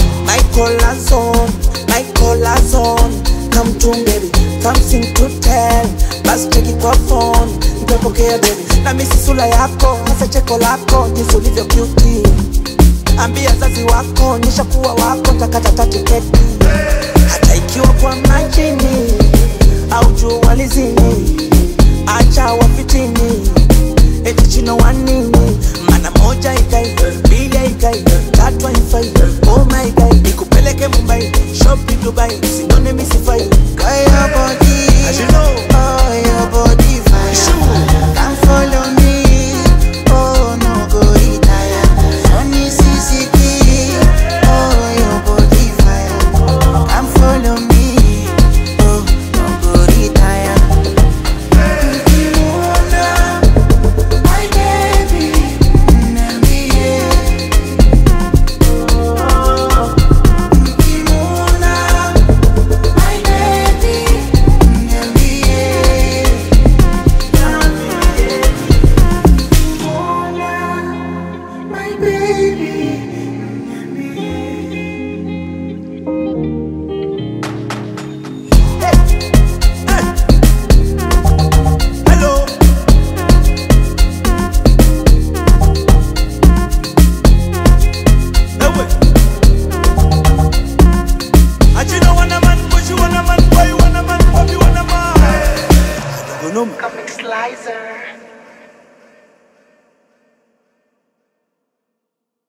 Michael Lazon, Michael Lazon. Come to baby, something to tell. Basi cheki kwa phone, nitapokea baby. Na misi sura yako, hasa cheko lako, jinsi ulivyo cute. Ambia zazi wako, nyesha kuwa wako, takata tiketi. Hata ikiwa kwa majini au jua lizini, acha wafitini eti chino wanini mana moja ikai mbili haikai tatu haifai oh my god nikupeleke mumbai shopping dubai sinone misifai Kaya body, As you know. oh your body fire. Sure. Come follow me, oh no go retire. Sunny CCT, oh your body fire. Come follow me, oh no go retire. Ukimwona, my baby, niambie. Ukimwona, my baby, niambie. My baby, hello Ewe. Achino wana man, Bushi wana man, Boy wana man, Bobby wana man. Adogonoma. Comic Slicer.